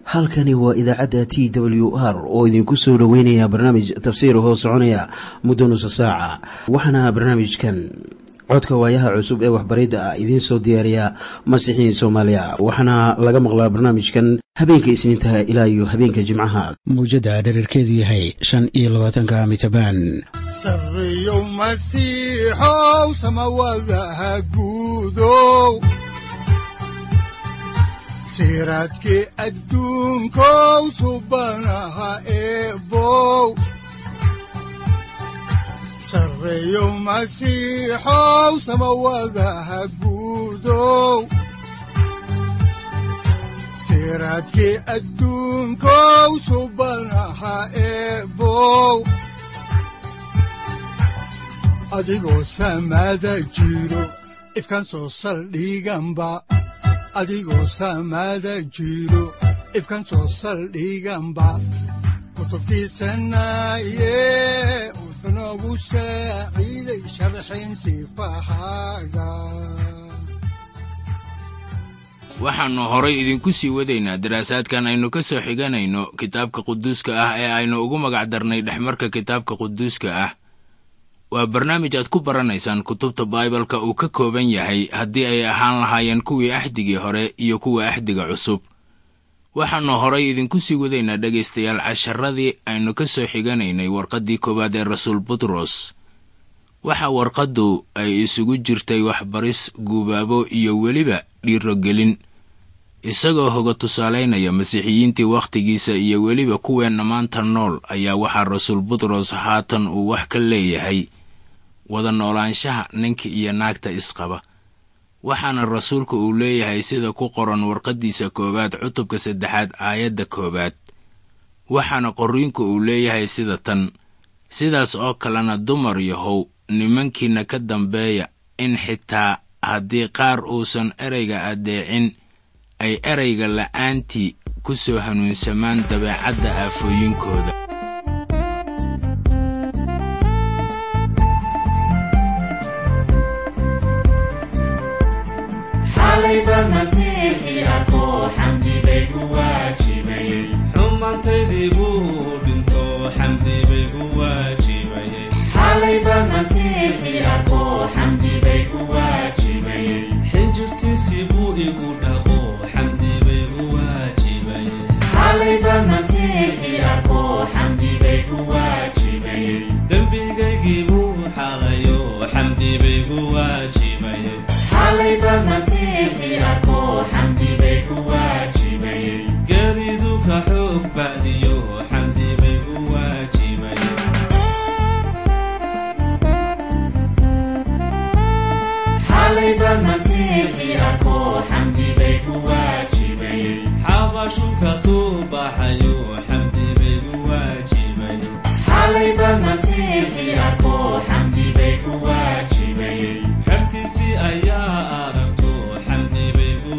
halkani waa idaacadda t w r oo idinku soo dhoweynaya barnaamij tafsiir hoo soconaya muddo nusa saaca waxaana barnaamijkan codka waayaha cusub ee waxbaridda ah idiin soo diyaariya masiixiin soomaaliya waxaana laga maqlaa barnaamijkan habeenka isniintaha ilaa iyo habeenka jimcaha mawjadda dhererkeedu yahay shan iyo labaatanka mitrbaan sareyow masiixow samawadaha guudow siraadkii adduunkow subanaha eebow sareyow masiixow samawadaha guudow siraadkii adduunkow subanaha eebow adigoo samaada jiro ifkaan soo saldhiganba adigoo saamaada jiro ifkan soo saldhiganba kutubtiisanaaye wuxunogu saaciiday sharxin sifahaaga waxaannu horay idinku sii wadaynaa daraasaadkan aynu ka soo xiganayno kitaabka quduuska ah ee aynu ugu magac darnay dhexmarka kitaabka quduuska ah waa barnaamij aad ku baranaysaan kutubta baibalka uu ka kooban yahay haddii ay ahaan lahaayeen kuwii axdigii hore iyo kuwa axdiga cusub waxaannu horay idinku sii wadaynaa dhegaystayaal casharadii aynu ka soo xiganaynay warqaddii koowaad ee rasuul butros waxa warqaddu ay isugu jirtay waxbaris guubaabo iyo weliba dhiirogelin isagoo hoga tusaalaynaya masiixiyiintii wakhtigiisa iyo weliba kuweenna maanta nool ayaa waxaa rasuul butros haatan uu wax ka leeyahay wada noolaanshaha ninka iyo naagta isqaba waxaana rasuulku uu leeyahay sida ku qoran warqaddiisa koowaad cutubka saddexaad aayadda koowaad waxaana qorriinku uu leeyahay sida tan sidaas oo kalena dumar yahow nimankiinna ka dambeeya in xitaa haddii qaar uusan ereyga addeecin ay erayga la'aantii ku soo hanuunsamaan dabeecadda aafooyinkooda xumaantaydii buu dhinto xamdi bay ku waajibayxinjirtiisii buu igu dhaqo xamdi bay ku waajibayedembigaygii buu xaqayo xamdi bay ku waajibayegeridu ka xoog bacdiyo xamdi bay ku waajibaye xabashu ka soo baxayo xamdi bay ku waajibayexertiisii ayaa aragto xamdi bay ku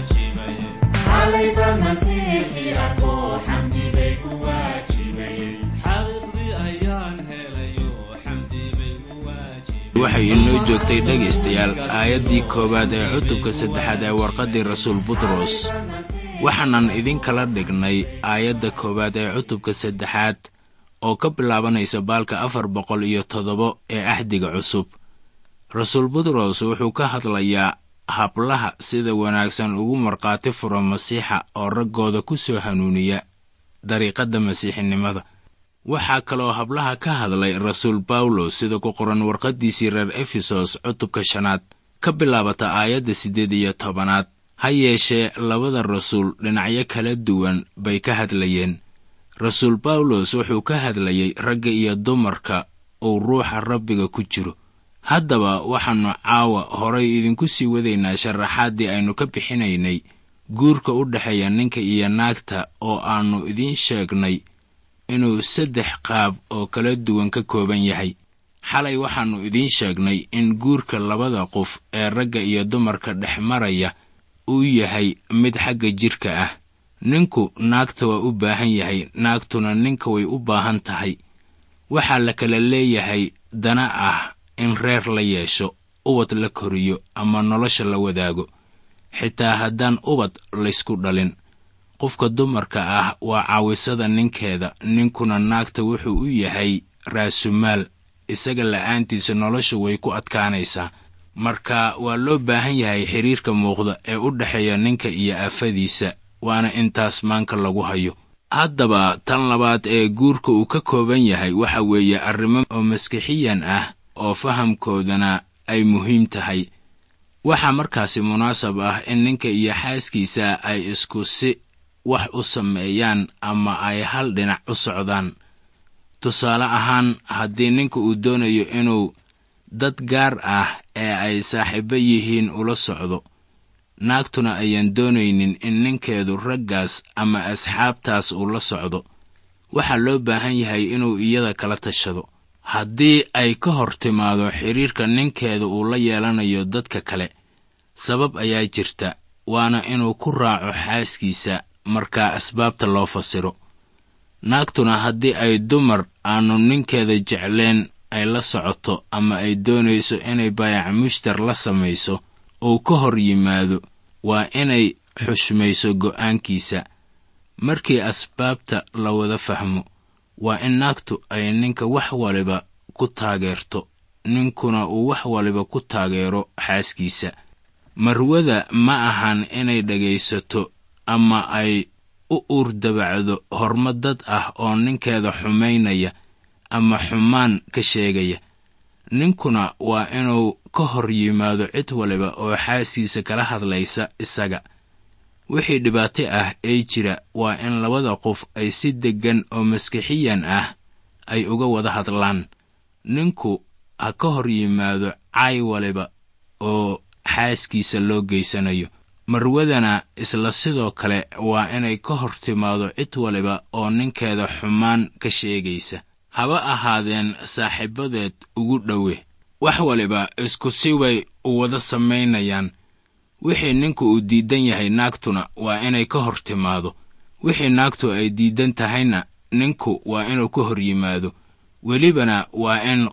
waajibayexaqiiqdii ayaan helayo xamdi bay ku waxay inoo joogtay dhegaystayaal aayaddii koowaad ee cutubka saddexaad ee warqaddii rasuul butros waxaanan idinkala dhignay aayadda koowaad ee cutubka saddexaad oo ka bilaabanaysa baalka afar boqol iyo toddoba ee axdiga cusub rasuul butros wuxuu ka hadlayaa hablaha sida wanaagsan ugu markhaati fura masiixa oo raggooda ku soo hanuuniya dariiqadda masiixinimada waxaa kaloo hablaha ka hadlay rasuul bawlos sida ku qoran warqaddiisii reer efesos cutubka shanaad ka bilaabata aayadda siddeed iyo tobanaad ha yeeshee labada rasuul dhinacyo kala duwan bay ka hadlayeen rasuul bawlos wuxuu ka hadlayey ragga iyo dumarka uu ruuxa rabbiga ku jiro haddaba waxaannu caawa horay idinku sii wadaynaa sharaxaaddii aynu ka bixinaynay guurka u dhexeeya ninka iyo naagta oo aannu idiin sheegnay inuu saddex qaab oo kala duwan ka kooban yahay xalay waxaannu idiin sheegnay in guurka labada qof ee ragga iyo dumarka dhex maraya uu yahay mid xagga jidhka ah ninku naagta waa u baahan yahay naagtuna ninka way u baahan tahay waxaa la kala leeyahay dana ah in reer la yeesho ubad la koriyo ama nolosha la wadaago xitaa haddaan ubad laysku dhalin qofka dumarka ah waa caawisada ninkeeda ninkuna naagta wuxuu u yahay raasumaal isaga la'aantiisa nolosha way ku adkaanaysaa marka waa loo baahan yahay xidhiirka muuqda ee u dhexeeya ninka iyo aafadiisa waana intaas maanka lagu hayo haddaba tan labaad ee guurka uu ka kooban yahay waxa weeye arrimo oo maskixiyan ah oo fahamkoodana ay muhiim tahay waxaa markaasi munaasab ah in ninka iyo xaaskiisa ay isku si wax u sameeyaan ama ay hal dhinac u socdaan tusaale ahaan haddii ninka uu doonayo inuu dad gaar ah ee ay saaxiibo yihiin ula socdo naagtuna ayaan doonaynin in ninkeedu raggaas ama asxaabtaas uu la socdo waxaa loo baahan yahay inuu iyada kala tashado haddii ay ka hor timaado xidhiirka ninkeeda uu la yeelanayo dadka kale sabab ayaa jirta waana inuu ku raaco xaaskiisa markaa asbaabta loo fasiro naagtuna haddii ay dumar aanu ninkeeda jecleen ay la socoto ama ay doonayso inay baayac mushtar la samayso uu ka hor yimaado waa inay xushmayso go'aankiisa markii asbaabta la wada fahmo waa in naagtu ay ninka wax waliba ku taageerto ninkuna uu wax waliba ku taageero xaaskiisa marwada ma ahan inay dhegaysato ama ay u uurdabacdo horma dad ah oo ninkeeda xumaynaya ama xumaan ka sheegaya ninkuna waa inuu ka hor yimaado cid waliba oo xaaskiisa kala hadlaysa isaga wixii dhibaato ah ee jira waa in labada qof ay si deggan oo maskixiyan ah ay uga wada hadlaan ninku ha ka hor yimaado caay waliba oo xaaskiisa loo geysanayo marwadana isla sidoo kale waa inay ka hor timaado cid waliba oo ninkeeda xumaan ka sheegaysa haba ahaadeen saaxiibadeed ugu dhowe wax waliba isku si way u wada samaynayaan wixii ninku uu diidan yahay naagtuna waa inay ka hor timaado wixii naagtu ay diidan tahayna ninku waa inuu ka hor yimaado welibana waa in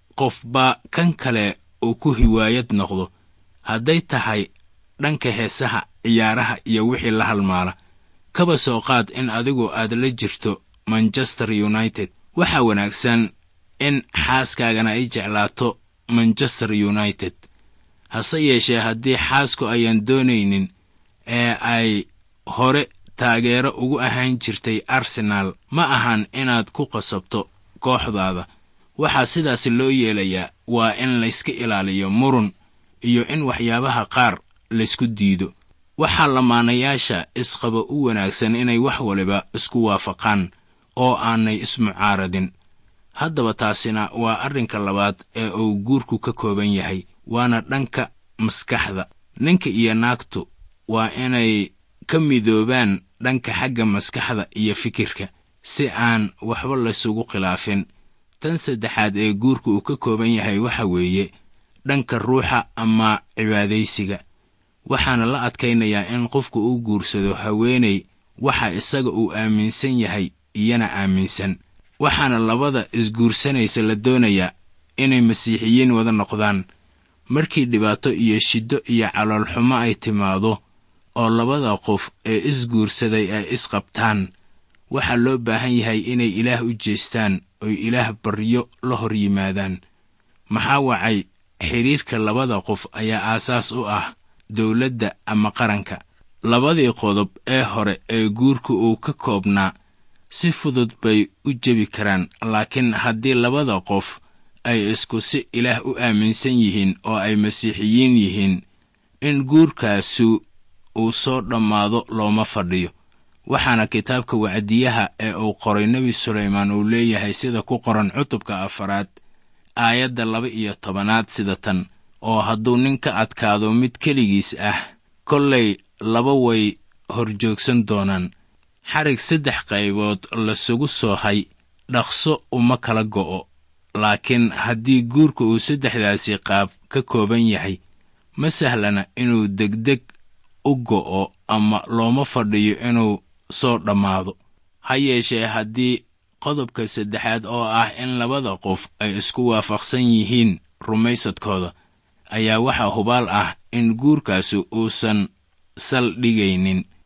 qofba kan kale uu ku hiwaayad noqdo hadday tahay dhanka heesaha ciyaaraha iyo wixii la halmaala kaba soo qaad in adigu aad la jirto manchester united waxaa wanaagsan in xaaskaagana ay jeclaato manchester united hase yeeshee haddii xaasku ayaan doonaynin ee ay hore taageero ugu ahaan jirtay arsenaal ma ahan inaad ku qasabto kooxdaada waxaa sidaasi loo yeelayaa waa in layska ilaaliyo murun iyo in waxyaabaha qaar laysku diido waxaa lamaanayaasha isqaba u wanaagsan inay wax waliba isku waafaqaan oo aanay ismucaaradin haddaba taasina waa arrinka labaad ee uu guurku ka kooban yahay waana dhanka maskaxda ninka iyo naagtu waa inay ka midoobaan dhanka xagga maskaxda iyo fikirka si aan waxba laysugu khilaafin tan saddexaad ee guurka uu ka kooban yahay waxa weeye dhanka ruuxa ama cibaadaysiga waxaana la adkaynayaa in qofku uu guursado haweenay waxa isaga uu aaminsan yahay iyana aaminsan waxaana labada isguursanaysa la doonayaa inay masiixiyiin wada noqdaan markii dhibaato iyo shiddo iyo caloolxumo ay timaado oo labada qof ee isguursaday ay isqabtaan waxaa loo baahan yahay inay ilaah u jeestaan oy ilaah baryo la hor yimaadaan maxaa wacay xidhiirka labada qof ayaa aasaas u ah dowladda ama qaranka labadii qodob ee hore ee guurka uu ka koobnaa si fudud bay u jebi karaan laakiin haddii labada qof ay isku si ilaah u aaminsan yihiin oo ay masiixiyiin yihiin in guurkaasu uu soo dhammaado looma fadhiyo waxaana kitaabka wacdiyaha ee uu qoray nebi sulaymaan uu leeyahay sida ku qoran cutubka afaraad aayadda laba iyo tobanaad sida tan oo hadduu nin ka adkaado mid keligiis ah kollay laba way horjoogsan doonaan xarig saddex qaybood lasugu soohay dhaqso uma kala go'o laakiin haddii guurka uu saddexdaasi qaab ka kooban yahay ma sahlana inuu degdeg u go'o ama looma fadhiyo inuu soo dhammaado ha yeeshee haddii qodobka saddexaad oo ah in labada qof ay isku waafaqsan yihiin rumaysadkooda ayaa waxaa hubaal ah in guurkaasi uusan sal dhigaynin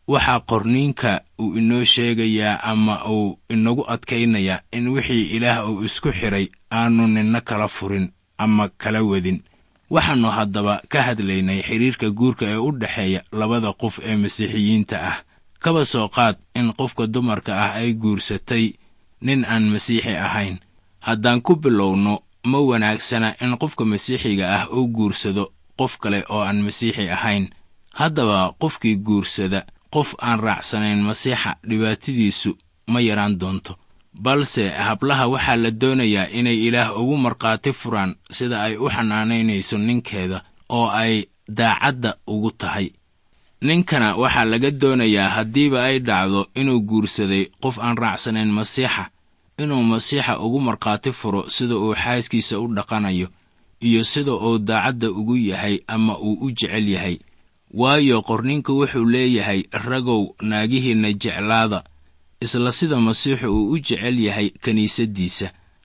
waxaa qorniinka uu inoo sheegayaa ama uu inagu adkaynayaa in wixii ilaah uu isku xidhay aanu ninna kala furin ama kala wadin waxaannu haddaba ka hadlaynay xidhiirka guurka ee u dhexeeya labada qof ee masiixiyiinta ah kaba soo qaad in qofka dumarka ah ay guursatay nin aan masiixi ahayn haddaan ku bilowno ma wanaagsana in qofka masiixiga ah uu guursado qof kale oo aan masiixi ahayn haddaba qofkii guursada qof aan raacsanayn masiixa dhibaatadiisu ma yaraan doonto balse hablaha waxaa la doonayaa inay ilaah ugu markhaati furaan sida ay u xanaanaynayso ninkeeda oo ay daacadda ugu tahay ninkana waxaa laga doonayaa haddiiba ay dhacdo inuu guursaday qof aan raacsanayn masiixa inuu masiixa ugu markhaati furo sida uu xaaskiisa u dhaqanayo iyo sida uu daacadda ugu yahay ama uu u jecel yahay waayo qorninka wuxuu leeyahay ragow naagihiinna jeclaada isla sida masiixu uu u jecel yahay kiniisaddiisa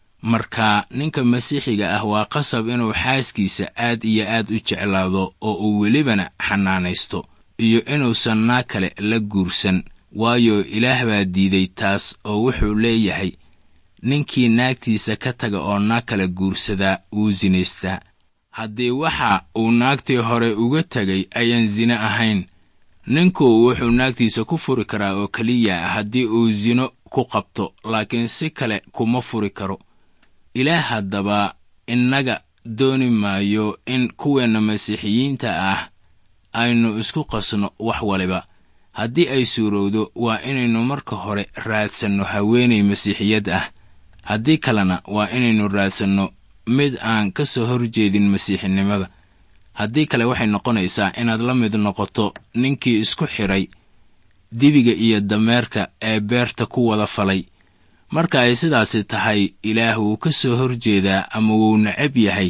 marka ninka masiixiga ah waa qasab inuu xaaskiisa aad iyo aad u jeclaado oo uu welibana xanaanaysto iyo inuusan naag kale la guursan waayo ilaah baa diiday taas oo wuxuu leeyahay ninkii naagtiisa ka taga oo naag kale guursadaa wuu sinaystaa haddii waxa uu naagtii hore uga tegay ayaan sine ahayn ninku wuxuu naagtiisa ku furi karaa oo keliya haddii uu sino ku qabto laakiin si kale kuma furi karo ilaah haddaba innaga dooni maayo in kuweenna masiixiyiinta ah aynu isku qasno wax waliba haddii ay suurowdo waa inaynu marka hore raadsanno haweenay masiixiyad ah haddii kalena waa inaynu raadsanno mid aan ka soo horjeedin masiixinimada haddii kale waxay noqonaysaa inaad la mid noqoto ninkii isku xidhay dibiga iyo dameerka ee beerta ku wada falay marka ay sidaasi tahay ilaah wuu ka soo horjeedaa ama wuu necab yahay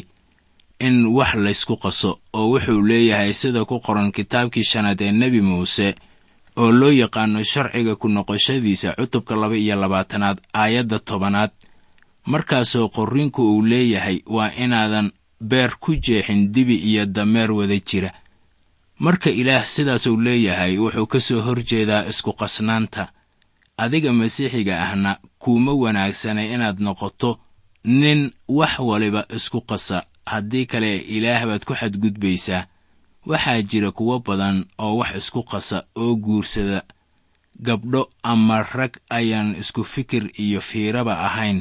in wax laysku qaso oo wuxuu leeyahay sida ku qoran kitaabkii shanaad ee nebi muuse oo loo yaqaano sharciga ku noqoshadiisa cutubka laba iyo labaatanaad aayadda tobanaad markaasoo qorrinku uu leeyahay waa inaadan beer ku jeexin dibi iyo dameer wada jira marka ilaah sidaasuu leeyahay wuxuu ka soo horjeedaa isku qasnaanta adiga masiixiga ahna kuuma wanaagsana inaad noqoto nin wax waliba isku qasa haddii kale ilaah baad ku xadgudbaysaa waxaa jira kuwo badan oo wax isku qasa oo guursada gabdho ama rag ayaan isku fikir iyo fiiraba ahayn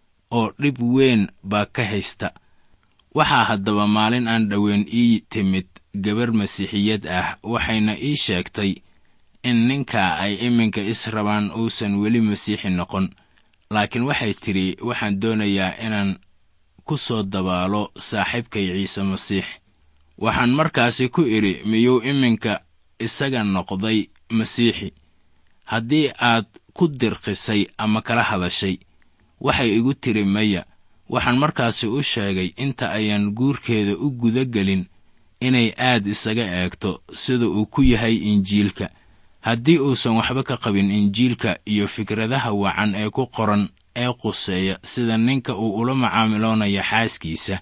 oo dhib weyn baa ka haysta waxaa haddaba maalin aan dhoweyn ii timid gabar masiixiyad ah waxayna ii sheegtay in ninka ay iminka is rabaan uusan weli masiixi noqon laakiin waxay tidhi waxaan doonayaa inaan ku soo dabaalo saaxiibkay ciise masiix waxaan markaasi ku idhi miyuu iminka isaga noqday masiixi haddii aad ku dirqisay ama kala hadashay waxay igu tiri maya waxaan markaasi u sheegay inta ayaan guurkeeda u guda gelin inay aad isaga eegto sida uu ku yahay injiilka haddii uusan waxba ka qabin injiilka iyo fikradaha wacan ee ku qoran ee quseeya sida ninka uu ula macaamiloonayo xaaskiisa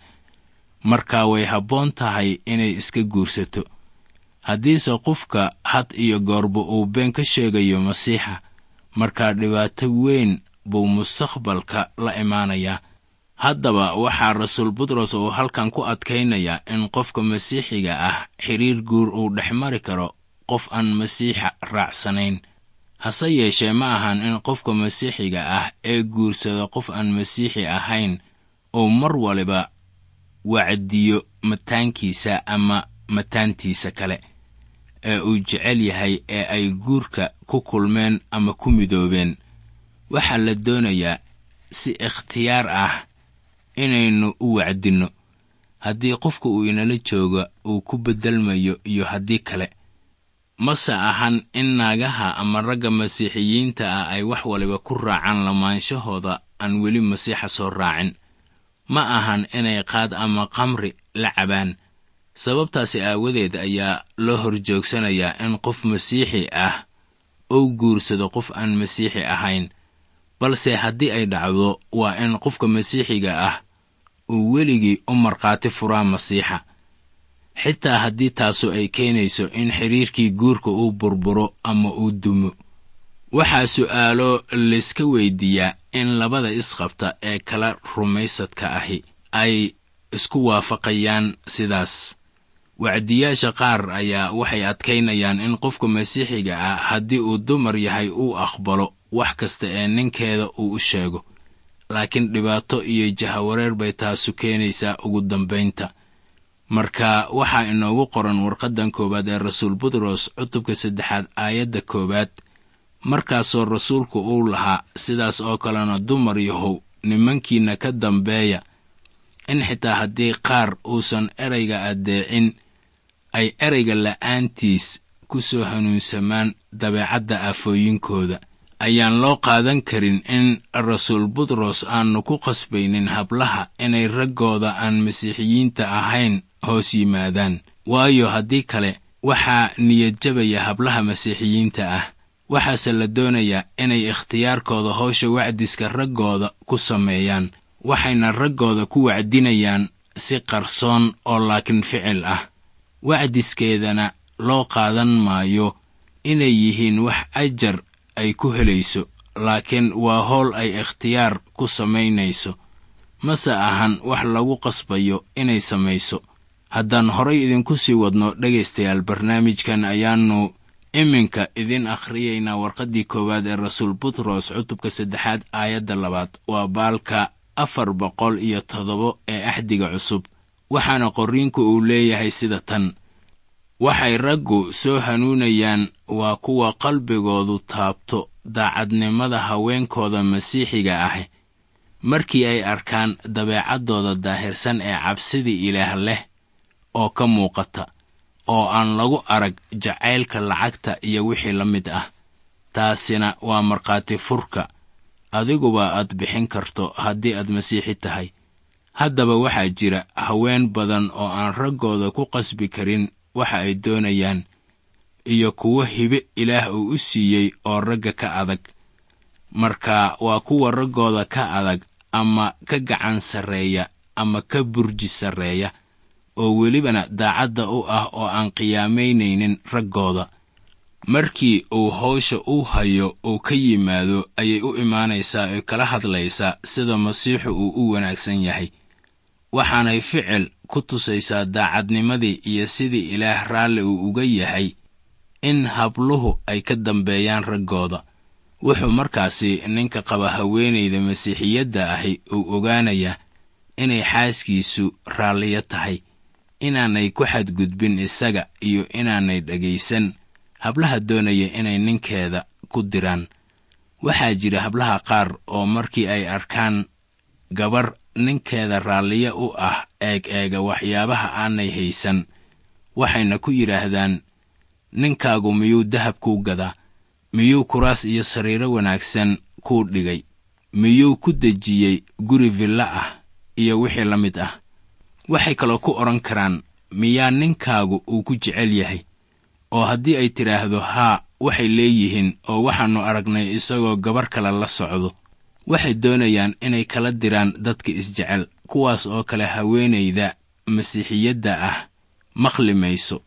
markaa way habboon tahay inay iska guursato haddiise qofka had iyo goorba uu been ka sheegayo masiixa markaa dhibaato weyn buu mustaqbalka la imaanayaa haddaba waxaa rasuul butros uu halkan ku adkaynayaa in qofka masiixiga ah xidhiir guur uu dhex mari karo qof aan masiixa raacsanayn hase yeeshee ma ahan in qofka masiixiga ah ee guursada qof aan masiixi ahayn uu mar waliba wacdiyo mataankiisa ama mataantiisa kale ee uu jecel yahay ee ay guurka ku kulmeen ama ku midoobeen waxaa la doonayaa si ikhtiyaar ah inaynu u wacdinno haddii qofka uu inala jooga uu ku beddelmayo iyo haddii kale mase ahan in naagaha ama ragga masiixiyiinta ah ay wax waliba ku raacaan lamaanshahooda aan weli masiixa soo raacin ma ahan inay qaad ama qamri la cabaan sababtaasi aawadeed ayaa loo horjoogsanayaa in qof masiixi ah ou guursado qof aan masiixi ahayn balse haddii ay dhacdo waa in qofka masiixiga ah uu weligii u markhaati furaa masiixa xitaa haddii taasu ay keenayso in xidhiirkii guurka uu burburo ama uu dumo waxaa su'aalo layska weydiiyaa in labada isqabta ee kala rumaysadka ahi ay isku waafaqayaan sidaas wacdiyaasha qaar ayaa waxay adkaynayaan in qofka masiixiga ah haddii uu dumar yahay uu aqbalo wax kasta ee ninkeeda uu u sheego laakiin dhibaato iyo jahawareer bay taasu keenaysaa ugu dambaynta marka waxaa inoogu qoran warqaddan koowaad ee rasuul butros cutubka saddexaad aayadda koowaad markaasoo rasuulku uu lahaa sidaas oo kalena dumar yahow nimankiinna ka dambeeya in xitaa haddii qaar uusan erayga addeecin ay erayga la'aantiis ku soo hanuunsamaan dabeecadda aafooyinkooda ayaan loo qaadan karin in rasuul butros aanu ku qasbaynin hablaha inay raggooda aan masiixiyiinta ahayn hoos yimaadaan waayo haddii kale waxaa niyadjabaya hablaha masiixiyiinta ah waxaase la doonayaa inay ikhtiyaarkooda howsha wacdiska raggooda ku sameeyaan waxayna raggooda ku wacdinayaan si qarsoon oo laakiin ficil ah wacdiskeedana loo qaadan maayo inay yihiin wax ajar ay ku helayso laakiin waa howl ay ikhtiyaar ku samaynayso mase ahan wax lagu qasbayo inay samayso haddaan horay idinku sii wadno dhegaystayaal barnaamijkan ayaannu iminka idin akhriyaynaa warqaddii koowaad ee rasuul butros cutubka saddexaad aayadda labaad waa baalka afar boqol iyo toddoba ee axdiga cusub waxaana qorriinku uu leeyahay sida tan waxay raggu soo hanuunayaan waa kuwa qalbigoodu taabto daacadnimada haweenkooda masiixiga ah markii ay arkaan dabeecaddooda daahirsan ee cabsidii ilaah leh oo ka muuqata oo aan lagu arag jacaylka lacagta iyo wixii la mid ah taasina waa markhaati furka adiguba aad bixin karto haddii aad masiixi tahay haddaba waxaa jira haween badan oo aan raggooda ku qasbi karin waxa ay doonayaan iyo kuwo hibe ilaah uu u siiyey oo ragga ka adag marka waa kuwa raggooda ka adag ama ka gacan sarreeya ama ka burji sarreeya oo welibana daacadda u ah oo aan qiyaamaynaynin raggooda markii uu hawsha u hayo uu ka yimaado ayay u imaanaysaa oe kala hadlaysaa sida masiixu uu u wanaagsan yahay waxaanay ficil ku tusaysaa daacadnimadii iyo sidii ilaah raalli uu uga yahay in habluhu ay ka dambeeyaan raggooda wuxuu markaasi ninka qaba haweenayda masiixiyadda ahi uu ogaanayaa inay xaaskiisu raalliyo tahay inaanay ku xadgudbin isaga iyo inaanay dhegaysan hablaha doonaya inay ninkeeda ku diraan waxaa jira hablaha qaar oo markii ay arkaan gabar ninkeeda raalliyo u ah eeg eega waxyaabaha aanay haysan waxayna ku yidhaahdaan ninkaagu miyuu dahab kuu gadaa miyuu kuraas iyo sariiro wanaagsan kuu dhigay miyuu ku dejiyey guri villo ah iyo wixii la mid ah waxay kaloo ku odhan karaan miyaa ninkaagu uu ku jecel yahay oo haddii ay tidhaahdo haa waxay leeyihiin oo waxaannu aragnay isagoo gabar kale la socdo waxay doonayaan inay kala diraan dadka isjecel kuwaas oo kale haweenayda masiixiyadda ah maqli mayso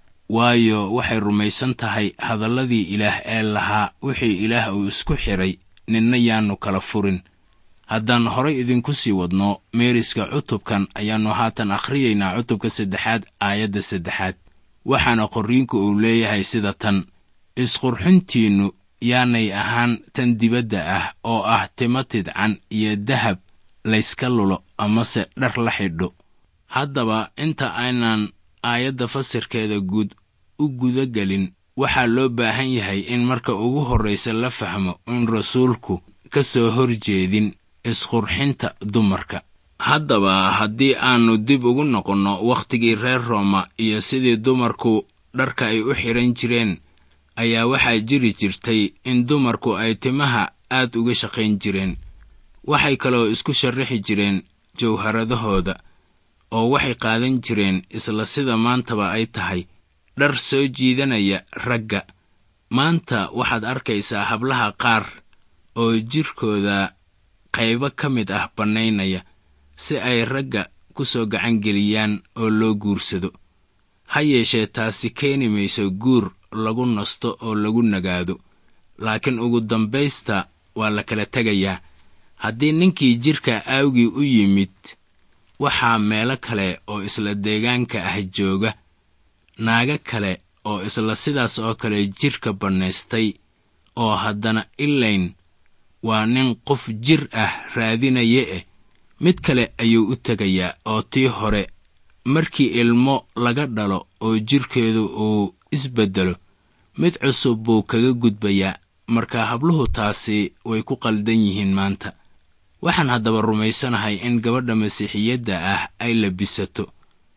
waayo waxay rumaysan tahay hadalladii ilaah ee lahaa wixii ilaah uu isku xidhay ninna yaannu kala furin haddaan horay idinku sii wadno meeriska cutubkan ayaannu haatan akhriyaynaa cutubka saddexaad aayadda saddexaad waxaana qorriinku uu leeyahay sida tan isqurxintiinnu yaanay ahaan tan dibadda ah oo ah timo tidcan iyo dahab layska lulo amase dhar la xidho haddaba inta aynan aayadda fasirkeeda guud u guda gelin waxaa loo baahan yahay in marka ugu horraysa la fahmo in rasuulku ka soo hor jeedin isqurxinta dumarka haddaba haddii aannu dib ugu noqonno wakhtigii reer rooma iyo sidii dumarku dharka ay u xidhan jireen ayaa waxaa jiri jirtay in dumarku ay timaha aad uga shaqayn jireen waxay kaloo isku sharraxi jireen jawharadahooda oo waxay qaadan jireen isla sida maantaba ay tahay dhar soo jiidanaya ragga maanta waxaad arkaysaa hablaha qaar oo jidhkooda qaybo ka mid ah bannaynaya si ay ragga ku soo gacan geliyaan oo loo guursado ha yeeshee taasi keeni mayso guur lagu nasto oo lagu nagaado laakiin ugu dambaysta waa la kala tegayaa haddii ninkii jidhka aawgii u yimid waxaa meelo kale oo isla deegaanka ah jooga naago kale oo isla sidaas oo kale jidhka bannaystay oo haddana ilayn waa nin qof jir ah raadinaya eh mid kale ayuu u tegayaa oo tii hore markii ilmo laga dhalo oo jidhkeedu uu isbeddelo mid cusub buu kaga gudbayaa marka habluhu taasi way ku qaldan yihiin maanta waxaan haddaba rumaysanahay in gabadha masiixiyadda ah ay labisato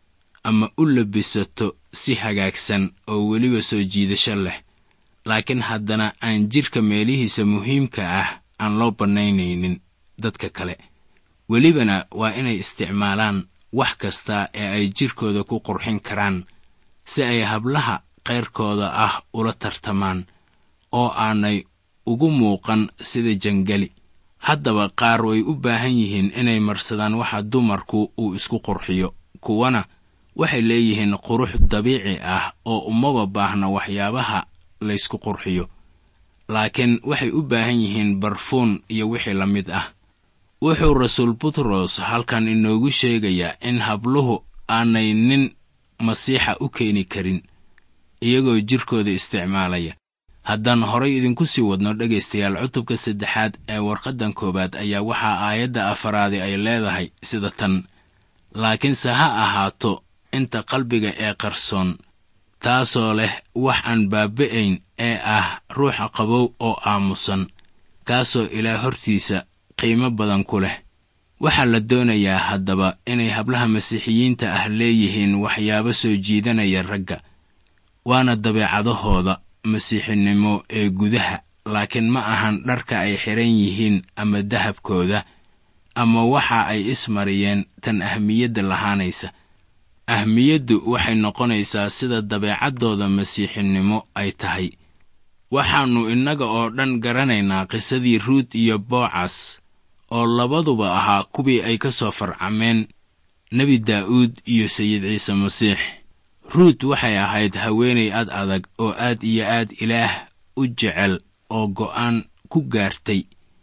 ama u labisato si hagaagsan oo weliba soo jiidasho leh laakiin haddana aan jidhka meelihiisa muhiimka ah aan loo bannaynaynin dadka kale welibana waa inay isticmaalaan wax kasta ee ay jidhkooda ku qurxin karaan si ay hablaha qayrkooda ah ula tartamaan oo aanay ugu muuqan sida jangali haddaba qaar way u baahan yihiin inay marsadaan waxa dumarku uu isku qurxiyo kuwana waxay leeyihiin qurux dabiici ah oo umaba baahna waxyaabaha laysku qurxiyo laakiin waxay u baahan yihiin barfuun iyo wixii la mid ah wuxuu rasuul butros halkan inoogu sheegayaa in habluhu aanay nin masiixa u keeni karin iyagoo jidhkooda isticmaalaya haddaan horay idinku sii wadno dhegaystayaal cutubka saddexaad ee warqaddan koowaad ayaa waxaa aayadda afaraadi ay leedahay sida tan laakiinse ha ahaato inta qalbiga ee qarsoon taasoo leh wax aan baaba'ayn ee ah ruuxa qabow oo aamusan kaasoo ilaa hortiisa qiimo badan ku leh waxaa la doonayaa haddaba inay hablaha masiixiyiinta ah leeyihiin waxyaabo soo jiidanaya ragga waana dabeecadahooda masiixinimo ee gudaha laakiin ma ahan dharka ay xidhan yihiin ama dahabkooda ama waxa ay ismariyeen tan ahmiyadda lahaanaysa ahmiyaddu waxay noqonaysaa sida dabeecaddooda masiixinimo ay tahay waxaannu innaga oo dhan garanaynaa qisadii ruut iyo boocas oo labaduba ahaa kuwii ay ka soo farcameen nebi daa'uud iyo sayid ciise masiix ruut waxay ahayd haweenay ad adag oo aad iyo aad ilaah u jecel oo go'aan ku gaartay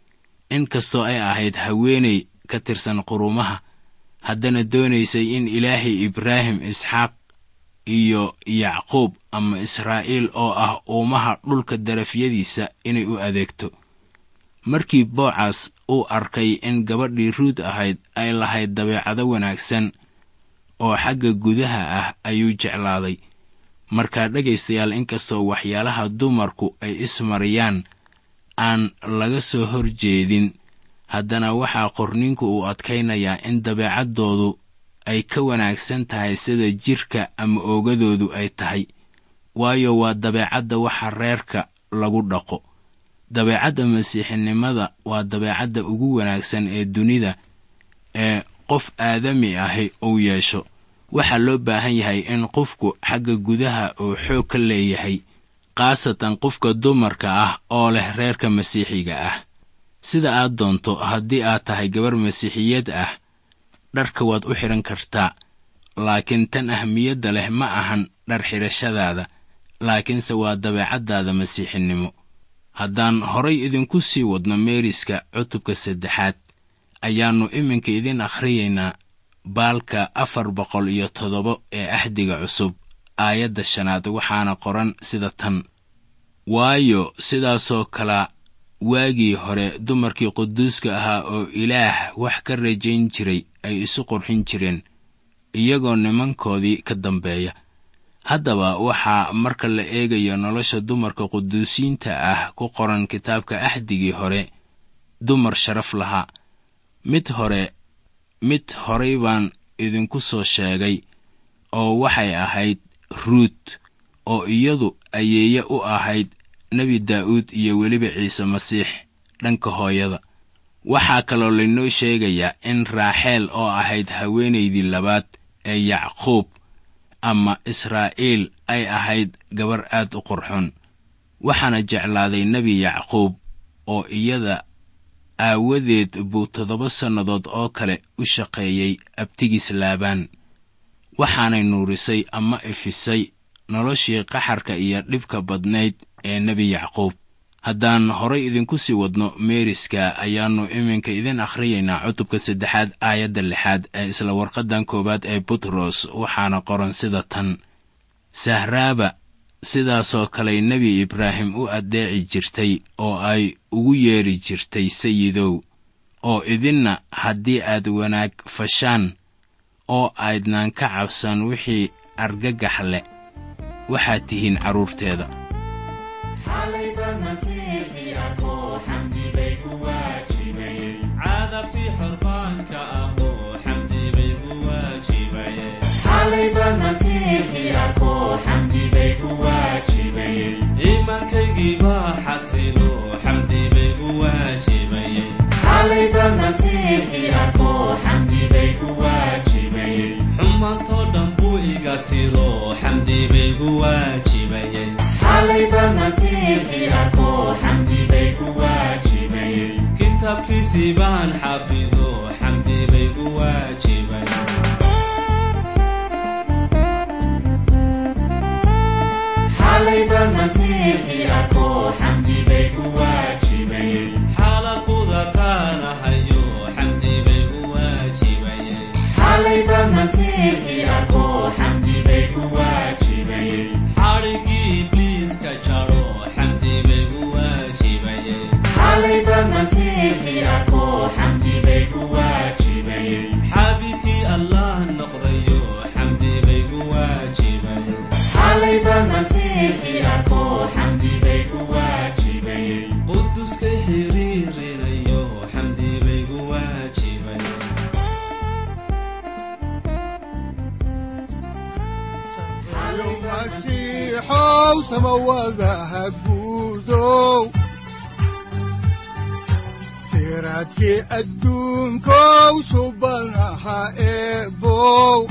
in kastoo ay ahayd haweenay ka tirsan qurumaha haddana doonaysay in ilaahay ibraahim isxaaq iyo yacquub ama israa'iil oo ah uumaha dhulka darafyadiisa inay u adeegto markii boocas uu arkay in gabadhii ruut ahayd ay lahayd dabeecado wanaagsan oo xagga gudaha ah ayuu jeclaaday markaa dhegaystayaal inkastoo waxyaalaha dumarku ay ismariyaan aan laga soo hor jeedin haddana waxaa qorninku uu adkaynayaa in dabeecaddoodu ay ka wanaagsan tahay sida jidhka ama oogadoodu ay tahay waayo waa dabeecadda waxa reerka lagu dhaqo dabeecadda masiixinimada waa dabeecadda ugu wanaagsan ee dunida ee qof aadami ahi uu yeesho waxaa loo baahan yahay in qofku xagga gudaha uu xoog ka leeyahay khaasatan qofka dumarka ah oo leh reerka masiixiga ah sida aad doonto haddii aad tahay gabar masiixiyad ah dharka waad u xidhan kartaa laakiin tan ahmiyadda leh ma ahan dhar xidhashadaada laakiinse waa dabeecaddaada masiixinimo haddaan horay idinku sii wadno meeriska cutubka saddexaad ayaannu iminka idin akhriyaynaa baalka afar boqol iyo toddoba ee ahdiga cusub aayadda shanaad waxaana qoran sida tan waayo sidaasoo kala waagii hore dumarkii quduuska ahaa oo ilaah wax ka rajayn jiray ay isu qurxin jireen iyagoo nimankoodii ka dambeeya haddaba waxaa marka la eegayo nolosha dumarka quduusiinta ah ku qoran kitaabka axdigii hore dumar sharaf lahaa mid hore mid horay baan idinku soo sheegay oo waxay ahayd ruut oo iyadu ayeeye u ahayd nebi daa'uud iyo weliba ciise masiix dhanka hooyada waxaa kaloo laynoo sheegayaa in raaxeel oo ahayd haweenaydii labaad ee yacquub ama israa'iil ay ahayd gabar aad u qurxon waxaana jeclaaday nebi yacquub oo iyada aawadeed buu toddoba sannadood oo kale u shaqeeyey abtigiis laabaan waxaanay nuurisay ama ifisay noloshii qaxarka iyo dhibka badnayd ee nebi yacquub haddaan horay idinku sii wadno meeriska ayaannu iminka idin akhriyaynaa cutubka saddexaad aayadda lixaad ee isla warqaddan koowaad ee butros waxaana qoran sida tan sahraaba sidaasoo kaley nebi ibraahim u addeeci jirtay oo ay ugu yeedhi jirtay sayidow oo idinna haddii aad wanaag fashaan oo aydnaan ka cabsan wixii argagax leh waxaad tihiin carruurteeda cadabtii xorbaanka ahoo xamdi bay ku waajibayeen iimaankaygii baa xasilo xamdi bay ku waajibayeen xumaantoo dhan buu iga tiro xamdi bay ku waajibayeen kitaabkiisii baan xafido xamdi bay ku waajibayeen xalaquda taanahayo xamdi bay ku waajibayeen xadhigii ibliiska jaro xamdi bay ku waajibayeen xaabibkii allah noqdayo xamdi bay ku waajibayeen quduska xiriirinayo xamdi bay ku waajibayeen yo masiixow samawadaha guudow siraadkii adduunkow subanaha eebow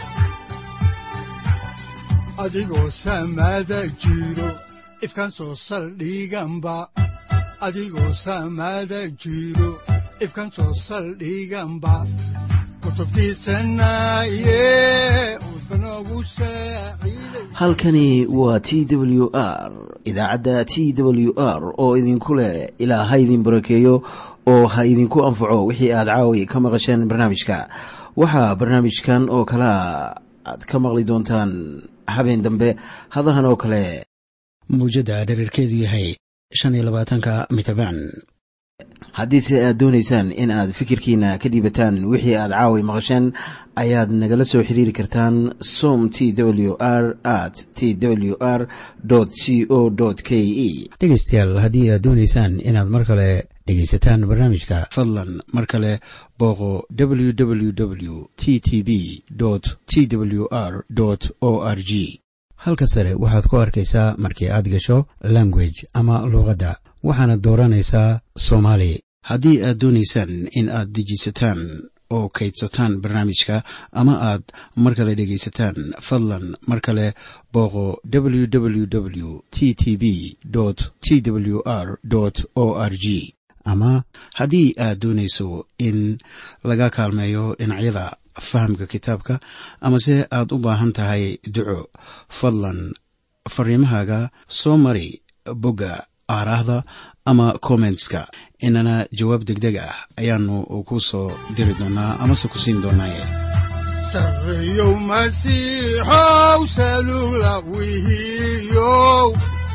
adigoo samada jiro ifkan soo saldhiganba adigoo samada jiro ifkan soo saldhiganba kutubtiisanaye udbanogu saaciiday halkani waa t w r idaacadda t w r oo idinku leh ilaa ha idin barakeeyo oo ha idinku anfaco wixii aad caawi ka maqasheen barnaamijka waxaa barnaamijkan oo kalea aad ka maqli doontaan habeen dambe hadahan oo kale mawjadda dhererkeedu yahay shan iyo labaatanka mitrbaan haddiise aad doonaysaan in aad fikirkiina ka dhiibataan wixii aad caawi maqasheen ayaad nagala soo xiriiri kartaan som t w r at t w r c o k e dhegaystayaal haddii aad doonaysaan inaad mar kale dhegaysataan barnaamijka fadlan mar kale booqo www t t b t w r o r g halka sare waxaad ku arkaysaa markii aad gasho language ama luuqadda waxaana dooranaysaa soomaali haddii aad doonaysaan in aad dejisataan oo kaydsataan barnaamijka ama aad mar kale dhegaysataan fadlan mar kale booqo www t t b t w r o r g ama haddii aad doonayso in laga kaalmeeyo dhinacyada fahamka kitaabka amase aad u baahan tahay duco fadlan fariimahaaga soo mari bogga aaraahda ama kommentska inana jawaab degdeg ah ayaanu ku soo diri doonaa amase ku siin doonaaye sarreyow masiixow salugla wihiyow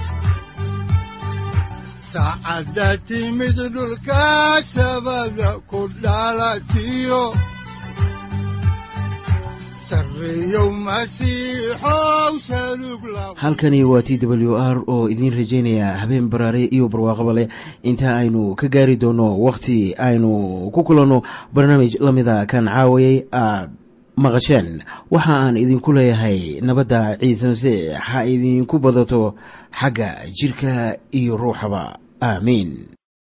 saacadda timid dhulka sabada ku dhalatiyo sarreyow masiixow salugla halkani waa t w r oo idiin rajaynaya habeen baraare iyo barwaaqaba leh inta aynu ka gaari doono wakhti aynu ku kulanno barnaamij la mida kan caawayay aad maqasheen waxa aan idinku leeyahay nabadda ciise masiix ha idinku badato xagga jidhka iyo ruuxaba aamiin